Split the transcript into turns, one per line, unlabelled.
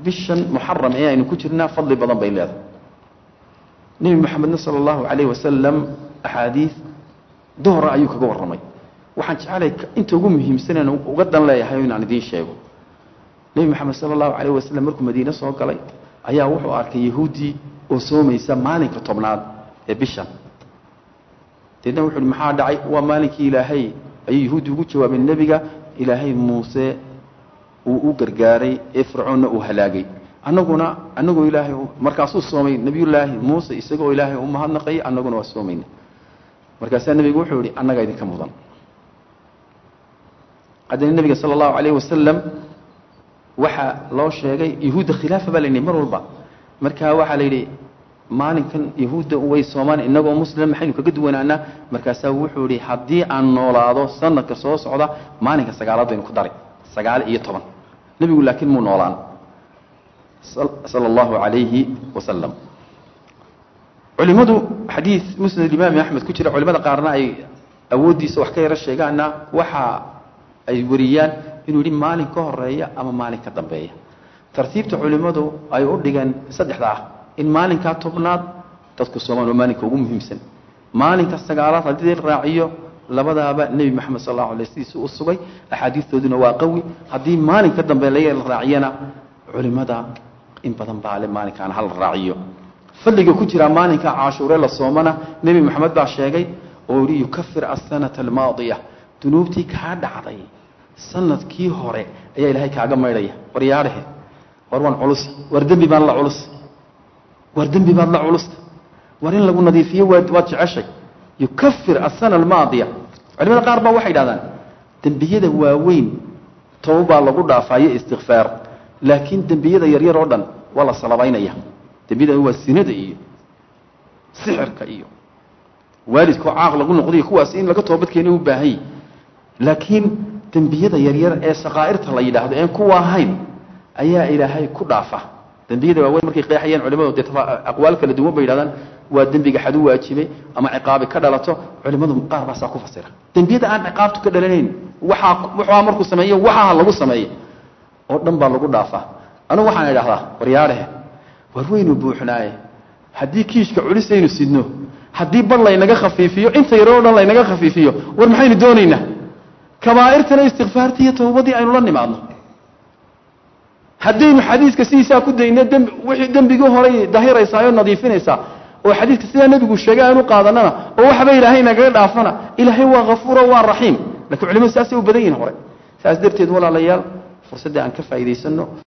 bishan muxaram ee aynu ku jirnaa fadli badan bay leedahay nebi moxamedna sala allahu calayh wasalam axaadiid dohra ayuu kaga warramay waxaan jecelay inta ugu muhiimsanen uga dan leeyahay inaan idiin sheego nebi moxamed sala allahu calayh wasalam markuu madiine soo galay ayaa wuxuu arkay yahuuddii oo soomaysa maalinka tobnaad ee bishan deedna wuxu uhi maxaa dhacay waa maalinkii ilaahay ayuu yahuuddi ugu jawaabeen nebiga ilaahay muuse uu u gargaaray ee fircoonna uu halaagay annaguna annagoo ilaahay markaasuu soomay nebiyullaahi muuse isagoo ilaahay u mahadnaqayay annaguna waa soomayna markaasaa nebigu wuxuu yihi annagaa idinka mudan haddana nebiga sala allahu calayh wasalam waxaa loo sheegay yahuudda khilaafa baa la yidhi mar walba markaa waxaa la yidhi maalinkan yahuudda way soomaan inagoo muslim maxaynu kaga duwanaanaa markaasaa wuxuu yihi haddii aan noolaado sanadka soo socda maalinka sagaalaad baynu ku daray sagaal iyo toban nebigu laakiin muu noolaan sala allahu calayhi wasalam culimadu xadiid musnad imaami axmed ku jira culimada qaarna ay awooddiisa wax ka yaro sheegaana waxa ay wariyaan inuu yihi maalin ka horeeya ama maalin ka dambeeya tartiibta culimmadu ay u dhigeen saddexda ah in maalinkaa tobnaad dadku soomaan waa maalinka ugu muhiimsan maalinka sagaalaad haddii la raaciyo labadaaba nebi moxamed sal allahu alay sidiisu u sugay axaadiistooduna waa qawi haddii maalin ka dambe la raaciyana culimmada in badan baa le maalinkaana hala raaciyo fadliga ku jira maalinka cashuure la soomana nebi moxamed baa sheegay oo yihi yukafir asanata almaadiya dunuubtii kaa dhacday sanadkii hore ayaa ilaahay kaaga maydhaya war yaadhehe war waan culus war dembi baan la culus war dembi baad la culusta war in lagu nadiifiyo waad waad jeceshay yukafir asana almaadiya culimada qaar baa waxay dhahdaan dembiyada waaweyn toba baa lagu dhaafaayo istikfaar laakiin dembiyada yaryar oo dhan waa la salabaynaya dembiyada waa sinada iyo sixirka iyo waalidkao caaq lagu noqdayo kuwaas in laga toobadkeena u baahanya laakiin dembiyada yaryar ee sakaa'irta la yidhaahdo een kuwa ahayn ayaa ilaahay ku dhaafa dembiyada waaweyn markay qeexayaan culimadu dee aqwaal kala duwan bay yidhahdaan waa dembiga xadu waajibay ama ciqaabi ka dhalato culimmadu qaar baasaa ku fasira dembiyada aan ciqaabtu ka dhalanayn waxaa waxaa markuu sameeyo waxaa lagu sameeyo oo dhan baa lagu dhaafaa anugu waxaan idhahdaa waryaadhehe war weynu buuxnaaye haddii kiishka culisaynu sidno haddii bar laynaga khafiifiyo inta yaro o dhan laynaga khafiifiyo war maxaynu doonaynaa kabaa'irtana istikfaartii iyo tawbadii aynu la nimaadno haddaynu xadiiska sidiisaa ku dayno dmb wixii dembigii horay dahiraysaa oo nadiifinaysaa oo xadiiska sidaa nebigu sheegay aanu qaadanana oo waxba ilaahay nagaga dhaafana ilaahay waa hafuuro waa raxiim lakiin culimadu saasay u badan yihin hore saas darteed walaalayaal fursadda aan ka faa'idaysano